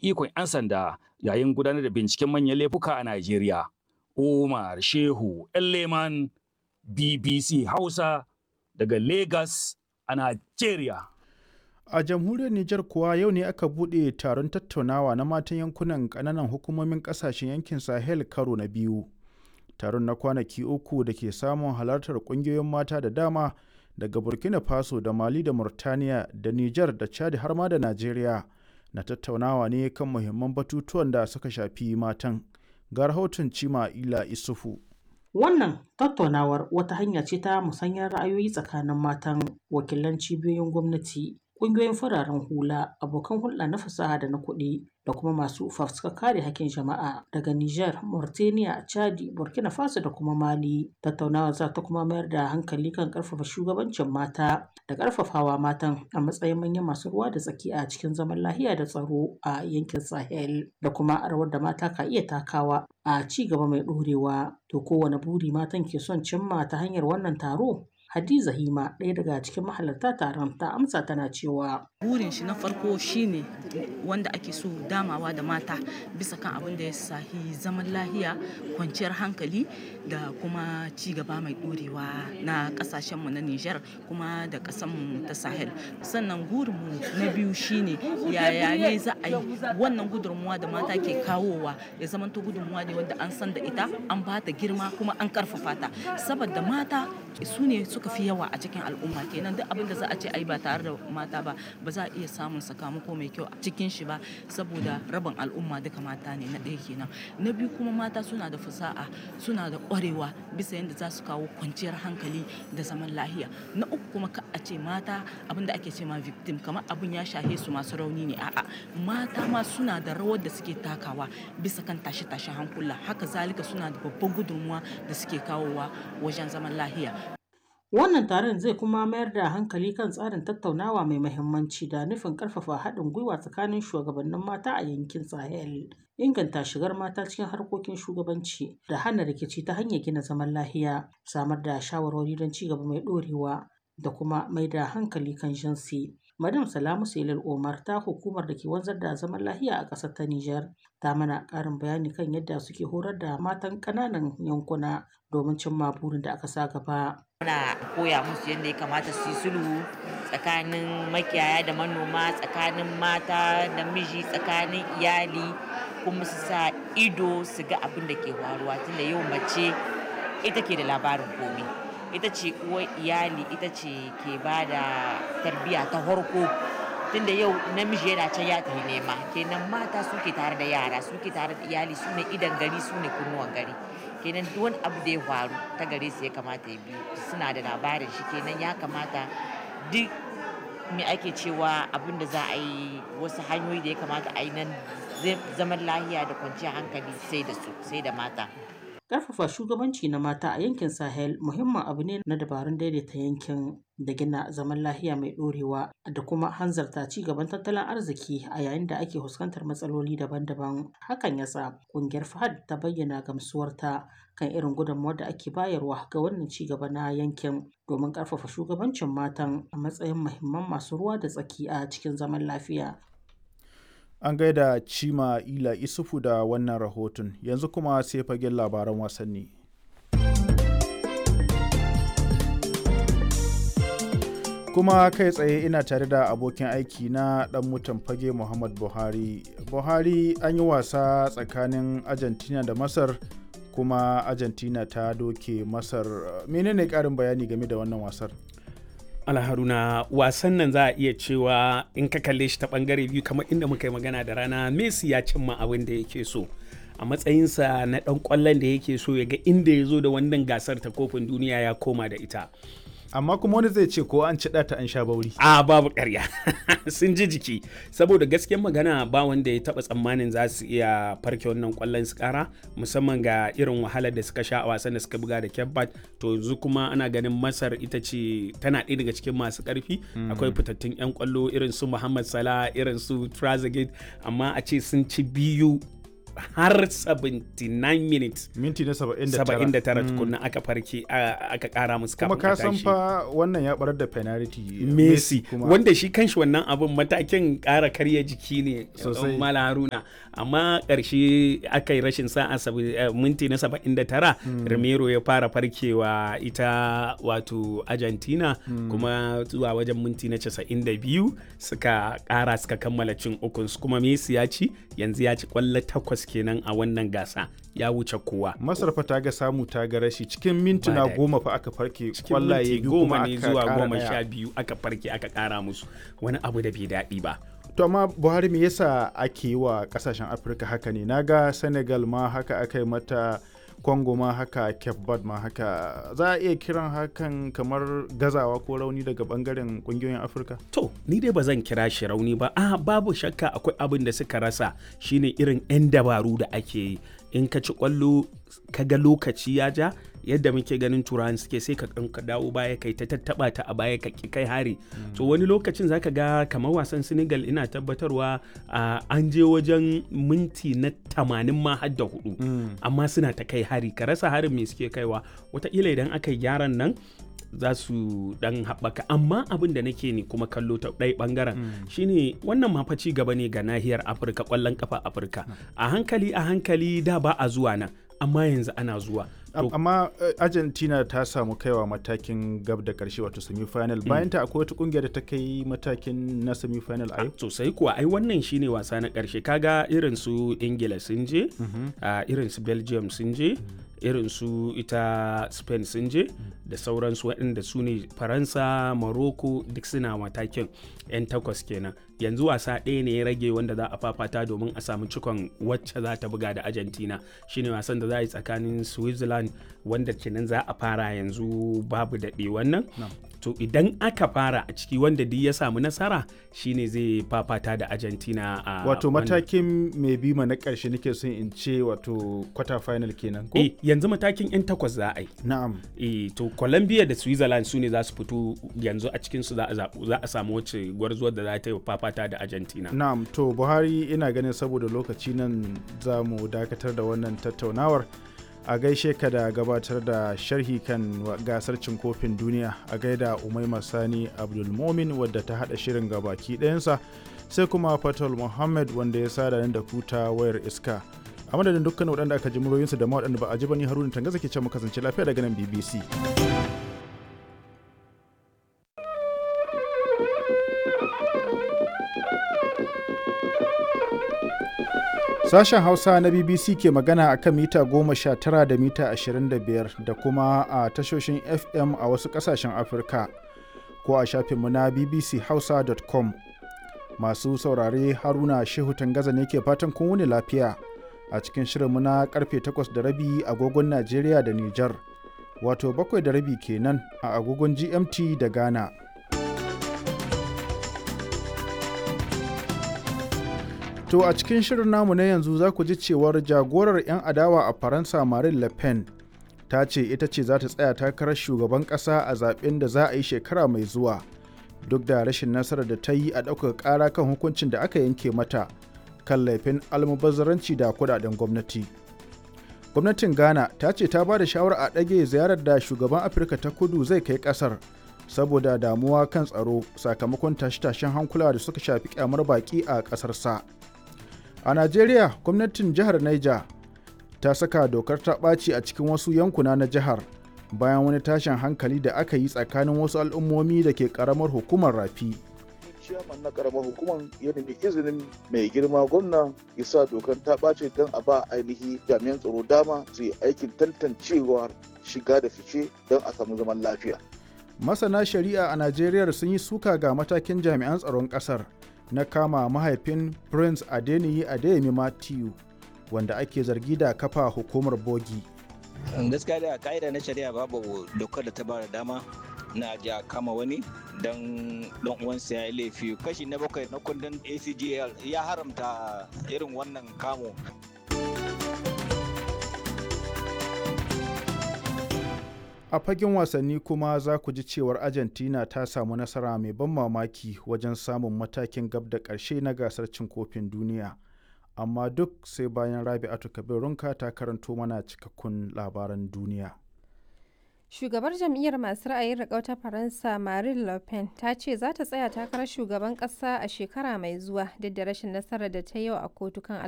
ikon 'yan sanda yayin gudanar da binciken manyan laifuka a Najeriya. Umar Shehu Leman BBC Hausa daga Lagos a Najeriya. A jamhuriyar Nijar kuwa yau ne aka buɗe taron tattaunawa na matan yankunan ƙananan hukumomin ƙasashen yankin Sahel karo na biyu. Taron na kwanaki uku da ke samun halartar ƙungiyoyin mata da dama daga Burkina Faso da Mali da Murtaniya da Nijar da Chad har ma da Najeriya na tattaunawa ne kan muhimman batutuwan da suka shafi matan. Ga rahoton Cima Ila Isufu. Wannan tattaunawar wata hanya ce ta musanyar ra'ayoyi tsakanin matan wakilan cibiyoyin gwamnati, ƙungiyoyin fararen hula, abokan hulɗa na fasaha da na kuɗi da kuma masu fafutukar kare hakkin jama'a daga Nijar, Mauritania, Chadi, Burkina Faso da kuma Mali. Tattaunawar za ta kuma mayar da hankali kan ƙarfafa shugabancin mata da ƙarfafawa matan a matsayin manyan masu ruwa da tsaki a cikin zaman lafiya da tsaro a yankin Sahel da kuma rawar da mata ka iya takawa a ci gaba mai ɗorewa. To kowane buri matan ke son cimma ta hanyar wannan taro? Hadiza Hima ɗaya daga cikin mahalarta taron ta amsa tana cewa burin shi na farko shine wanda ake so damawa da mata bisa kan abin da ya sahi zaman lahiya kwanciyar hankali da kuma ci gaba mai ɗorewa na ƙasashenmu na Nijar kuma da ƙasanmu ta Sahel sannan gurinmu na biyu shine yaya ne za a yi wannan gudunmuwa da mata ke kawowa ya zamanto gudunmuwa ne wanda an san da ita an ba ta girma kuma an karfafa ta saboda mata su ne suka fi yawa a cikin al'umma kenan duk abin da za a ce ai ba tare da mata ba ba za a iya samun sakamako mai kyau a cikin shi ba saboda rabin al'umma duka mata ne na ɗaya kenan na biyu kuma mata suna da fasaha suna da ƙwarewa bisa yadda za su kawo kwanciyar hankali da zaman lahiya na uku kuma ka a ce mata abin da ake ce ma victim kamar abin ya shahe su masu rauni ne a'a mata ma suna da rawar da suke takawa bisa kan tashe-tashen hankula haka zalika suna da babban gudunmuwa da suke kawowa wajen zaman lahiya Wannan taron zai kuma mayar da hankali kan tsarin tattaunawa mai mahimmanci da nufin ƙarfafa haɗin gwiwa tsakanin shugabannin mata a yankin Sahel, inganta shigar mata cikin harkokin shugabanci da hana rikici ta hanyar gina zaman lahiya, samar da shawarwari don ci gaba mai ɗorewa da kuma mai da hankali kan jinsi. Madam Salamu Selil Omar ta hukumar da ke wanzar da zaman lahiya a ƙasar ta Nijar ta mana ƙarin bayani kan yadda suke horar da matan ƙananan yankuna domin cimma burin da aka sa gaba. Muna koya musu yadda ya kamata su yi sulhu tsakanin makiyaya da manoma, tsakanin mata da miji, tsakanin iyali kuma su sa ido su ga abin da ke faruwa tunda yau mace ita ke da labarin komai. ita ce uwar iyali ita ce ke ba da tarbiyya ta farko tunda yau namiji yana can ya tafi nema kenan mata suke tare da yara suke tare da iyali su ne idan gari su ne kunnuwan gari kenan duk wani abu da ya faru ta gare su ya kamata ya biyu suna da labarin shi kenan ya kamata duk me ake cewa abin da za a yi wasu hanyoyi da ya kamata a yi nan zaman lahiya da kwanciyar hankali sai da su sai da mata Ƙarfafa shugabanci na mata a yankin Sahel muhimmin abu ne na dabarun daidaita yankin da gina zaman lahiya mai ɗorewa da kuma hanzarta ci gaban tattalin arziki a yayin da ake fuskantar matsaloli daban-daban. Hakan ya sa ƙungiyar FAHAD ta bayyana gamsuwarta kan irin gudunmawar da ake bayarwa ga wannan ci gaba na yankin domin ƙarfafa shugabancin matan a matsayin muhimman masu ruwa da tsaki a cikin zaman lafiya. An gaida Cima Ila Isufu da wannan rahoton, yanzu kuma sai fagen labaran wasanni. Kuma kai tsaye ina tare da abokin aiki na ɗan mutan fage Muhammad Buhari. Buhari an yi wasa tsakanin Argentina da Masar kuma Argentina ta doke Masar. Menene ƙarin bayani game da wannan wasar? alharuna wasan nan za a iya cewa in ka kalle shi ta bangare biyu kamar inda muka yi magana da rana messi ya cimma abin da yake so a matsayinsa na dan kwallon da yake so ya ga inda ya zo da wannan gasar ta kofin duniya ya koma da ita amma kuma wani zai ce ko an ci ta an sha bauri a babu karya sun ji jiki saboda gaskiyar magana ba wanda ya taba tsammanin za su iya farke wannan kwallon su kara musamman ga irin wahalar da suka sha a wasan da suka buga da kebbat to yanzu kuma ana ganin masar ita ce tana ɗaya daga cikin masu karfi akwai fitattun yan kwallo irin su muhammad salah irin su trazegate amma a ce sun ci biyu har 79 minutes minti na 79 79 tukunna aka farke a- aka kara musu kuma kafin ka a san tashi. fa wannan ya barar da penalty Messi kuma wanda shi kanshi wannan abin matakin ƙara karya jiki ne Sosai. Mala Haruna amma ƙarshe aka yi rashin sa'a sabi- eh, minti na 79 Romero ya fara farkewa ita wato Argentina kuma zuwa wajen minti na 92 suka ƙara suka kammala cin ukunsu kuma Messi ya ci yanzu ya ci kwallo takwas kenan a wannan gasa ya wuce kowa masar fa ta ga samu ta ga rashi cikin mintuna daɗi. goma fa aka farke cikin kwallaye minti biyu goma kuma ne aka zuwa ƙara goma ɗaya. sha biyu aka farke aka ƙara musu wani abu da bai daɗi ba to amma buhari me yasa ake yi wa kasashen afirka haka ne naga senegal ma haka aka yi mata congo ma haka cape verde ma haka za a iya kiran hakan kamar gazawa ko rauni daga bangaren kungiyoyin afirka To, ni dai ba zan kira shi rauni ba. Ah, babu shakka akwai abin da suka rasa shine irin 'yan dabaru da ake yi. In ka ci kwallo ka ga lokaci ya ja, yadda muke ganin turawan suke sai ka ɗan ka dawo baya kai ta tattaba ta a baya ka ki kai hari. To wani lokacin zaka ga kamar wasan Senegal ina tabbatarwa ah, an je wajen minti na 80 ma har da hudu. Amma suna ta kai hari, ka rasa harin me suke kaiwa. Wataƙila idan aka yi gyaran nan za su dan haɓaka amma abin da nake ne kuma kallo ta ɗaya ɓangaren shine wannan ma fa ci gaba ne ga nahiyar afirka ƙwallon kafa afirka a hankali a hankali da ba a zuwa nan amma yanzu ana zuwa Am- To, amma eh, argentina ta samu kaiwa matakin gab da karshe wato semi-final bayan ta akwai wata kungiyar da ta kai matakin na semi-final a yau sosai kuwa ai wannan shine wasa na ƙarshe kaga irin su ingila sun je a irin su belgium sun je irin su ita spain sun je da sauransu waɗanda su ne faransa morocco duk suna matakin 'yan takwas kenan yanzu wasa ɗaya ne ya rage wanda za a fafata domin a samu cikon wacce za ta buga da argentina shine wasan da za a yi tsakanin switzerland wanda kenan za a fara yanzu babu daɗe wannan to idan aka fara a ciki wanda duk ya samu nasara shine zai fafata da argentina a wato wannan- matakin mai bima na karshe nake son in ce wato quarter final kenan ko eh yanzu matakin 'yan takwas za a yi na'am eh to colombia da switzerland su ne za su fito yanzu a cikin su za a zaɓu za a samu wacce gwarzuwar da za ta yi fafata da argentina Na'am to Buhari ina ganin saboda lokaci nan za mu dakatar da wannan tattaunawar a gaishe ka da gabatar da sharhi kan wa- gasar cin kofin duniya a gaida Umaima Sani Abdulmomin wadda ta hada shirin gabaki ɗayansa sai kuma Fatal Muhammad wanda ya sada ni da kuta wayar iska a madadin dukkan waɗanda aka ji muryoyinsu da ma waɗanda ba a ji ba ni Haruna Tangaza ke ce mu kasance lafiya daga nan BBC. Sashen Hausa na BBC ke magana a kan mita goma sha tara da mita ashirin da biyar da kuma a tashoshin FM a wasu ƙasashen Afirka ko a shafinmu na bbchausa.com. Masu saurare Haruna Shehu Tangaza ne ke fatan kun wuni lafiya a cikin shirinmu na karfe takwas da rabi agogon Najeriya da Nijar, wato bakwai da rabi kenan a agogon GMT da Ghana. To a cikin shirin namu na yanzu za ku ji cewar jagorar 'yan adawa a Faransa Marine Le Pen ta ce ita ce za ta tsaya takarar shugaban ƙasa a zaben da za a yi shekara mai zuwa duk da rashin nasarar da ta yi a ɗaukar ƙara kan hukuncin da aka yanke mata kan laifin almubazzaranci da kudaden gwamnati. Gwamnatin Ghana ta ce ta ba da shawara a ɗage ziyarar da shugaban Afirka ta kudu zai kai ƙasar saboda damuwa kan tsaro sakamakon tashe-tashen hankula da suka shafi kyamar baƙi a ƙasarsa. sa. A Najeriya, gwamnatin jihar Niger ta saka dokar ta ɓaci a cikin wasu yankuna na jihar bayan wani tashin hankali da aka yi tsakanin wasu al'ummomi da ke ƙaramar hukumar rafi. ciyaman na karamar hukumar ya nemi izinin mai girma gwamna ya sa dokar ta ɓace don a ba ainihi jami'an tsaro dama su yi aikin tantancewar shiga da fice don a samu zaman lafiya. Masana shari'a a Najeriya sun yi suka ga matakin jami'an tsaron ƙasar na kama mahaifin Prince Adeniyi Adeyemi Matthew wanda ake zargi da kafa hukumar bogi. gaskiya da ka'ida na shari'a babu dokar da ta bada dama na ja kama wani don dan uwansa ya yi laifi kashi na bakwai na kundin acgl ya haramta irin wannan kamo A fagen wasanni kuma za ku ji cewar Argentina ta samu nasara mai ban mamaki wajen samun matakin gab da ƙarshe na gasar cin kofin duniya. amma duk sai bayan rabi'atu kabirunka ta karanto mana cikakkun labaran duniya Shugabar jam'iyyar masu ra'ayin riƙau ta Faransa Marine Le Pen ta ce za ta tsaya takarar shugaban ƙasa a shekara mai zuwa duk da rashin nasarar da ta yau a kotu kan